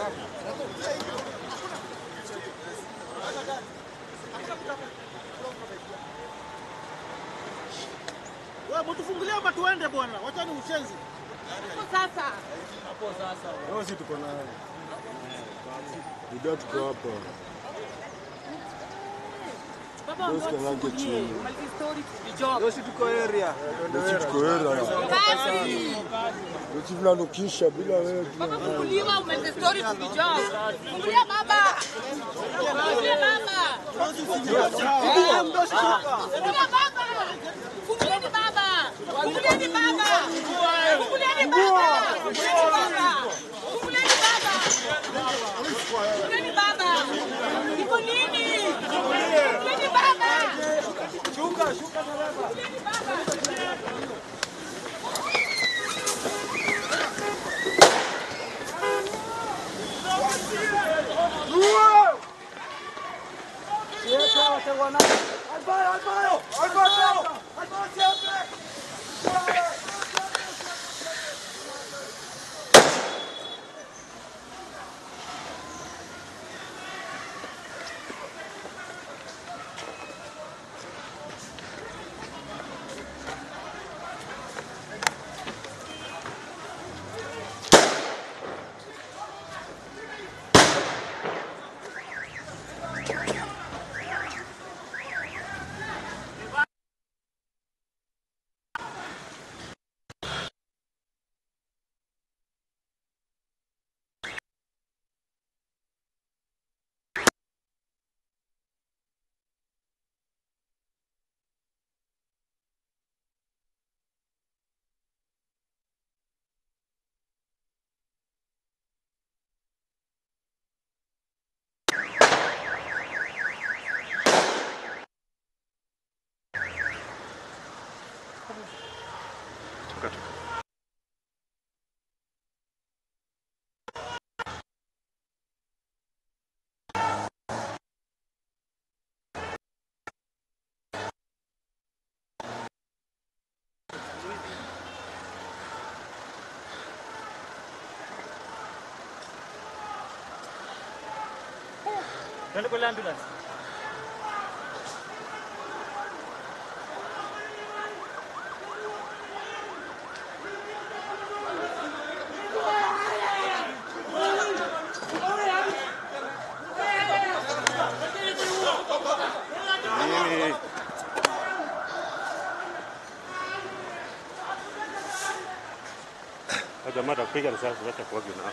Wewe mtufungulie hapa tuende bwana. Wacha ni ushenzi. Sasa Leo si tuko naye. Ndio tuko hapa. baba Those wangu can like it tufungie. too. Multi story tukijob. Leo si tuko area. Basi. Ndio tunanukisha bila wewe. Baba funguliwa multi story tukijob. Fungulia baba. Fungulia baba. Fungulia baba. Fungulieni baba. Fungulieni baba. Fungulieni baba. Fungulieni baba. Fungulieni baba. Fungulieni baba. Iko nini? Fungulieni baba. Fungulieni baba. Twende kwa ambulance. Jamaa atakupiga risasi, wacha kuoga na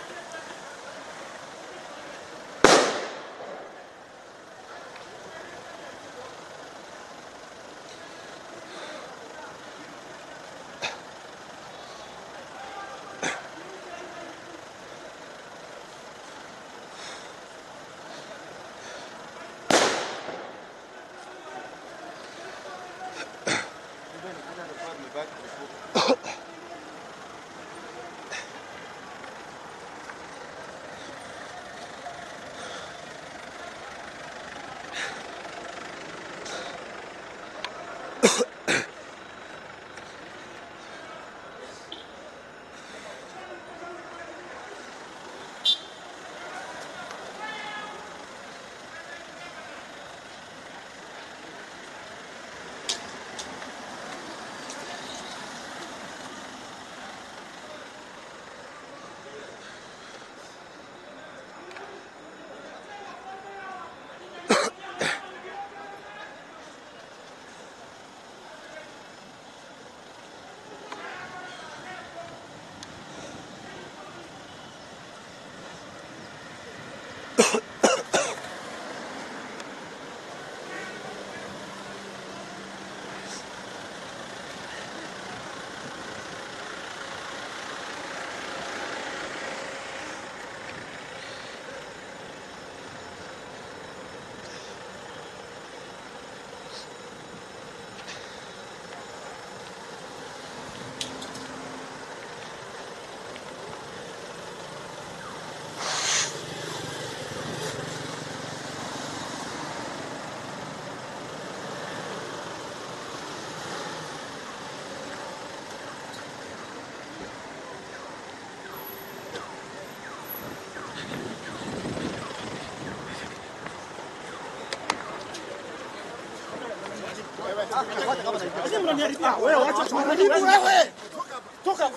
mnaniharibia. Wewe acha tuharibu wewe. Toka.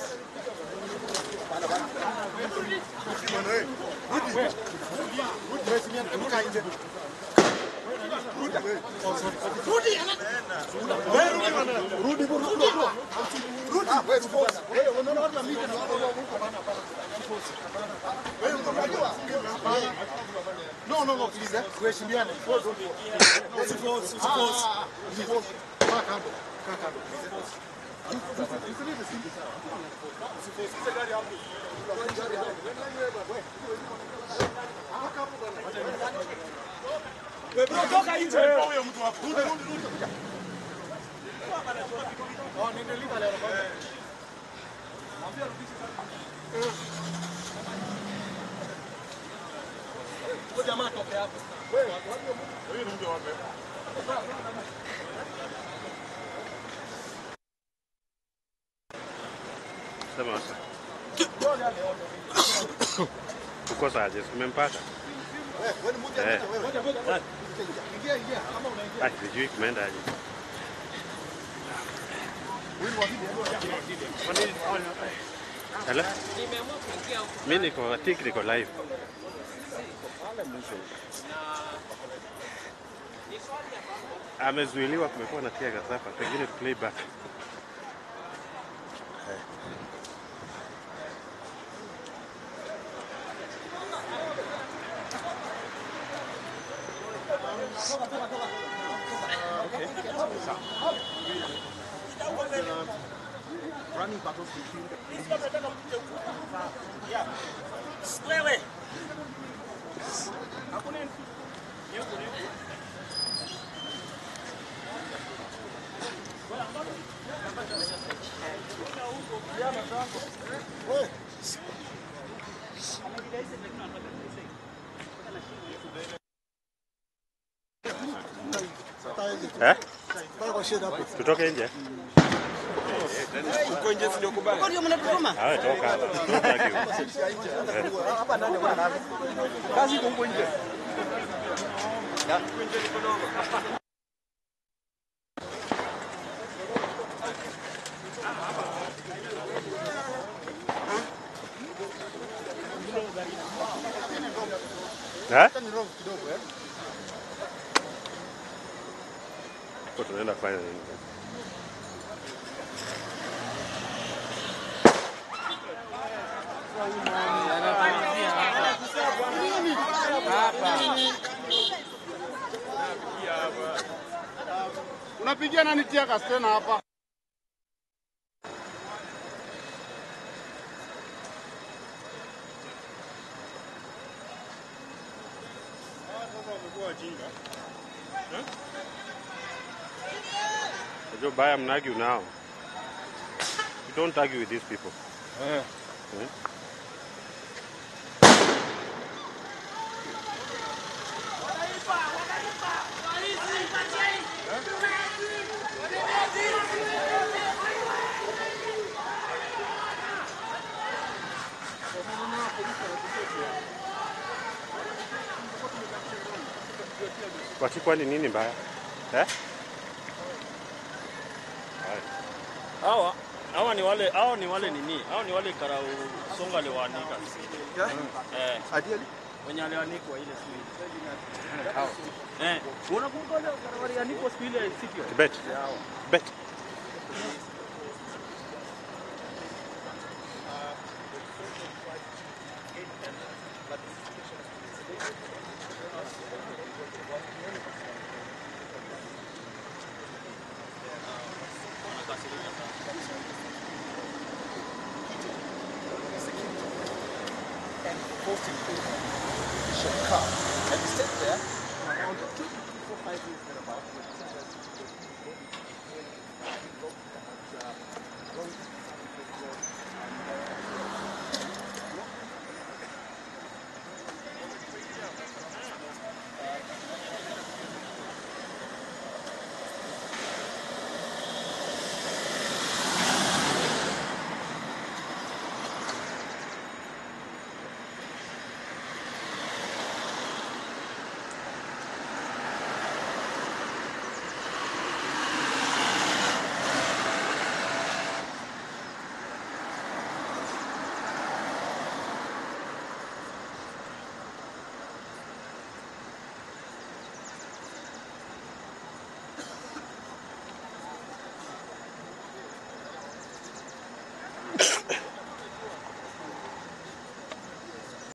No, no, no, please. eh. Tuheshimiane. Usiforce, usiforce. Usiforce. Kaa kando. Kaa kando. Usilete simu. Usiforce gari hapo. Gari hapo. Wewe bro, toka nje. Huyo mtu hapo. Rudi, rudi, rudi. Oh, nende lipa leo. Mwambie arudishe sasa. Huyo jamaa toke hapo. Wewe, wewe ndio wape. Sema sasa. Uko saje? Umempata? Eh. Ingia, ingia. Kama unaingia. Ah, sijui kumeenda aje. Hello? Mimi niko I think niko live. Amezuiliwa, kumekuwa na tear gas hapa, pengine playback. Wewe. Eh? Kaa kwa sheda hapo. Tutoke nje? Huko ndio mnatutuma. Ah, toka hapa. Tutaki huko. Kazi iko huko nje. Eh? Ni roho kidogo eh. Huko tunaenda kufanya nini? Unapigia nani tia gas tena hapa? Unajua baya mnargue now. You don't argue with these people. Eh. Eh? Kwati kwani nini mbaya? Eh? Haya. Hawa hawa ni wale hao ni wale nini? Hao ni wale karau songa aliwaanika. Eh, Adiali. wenye alianikwa ile siku ile. Eh, unakumbuka wale walianikwa siku ile siku ile? Kibet. Bet. car and stayed there around two to four, five years thereabout.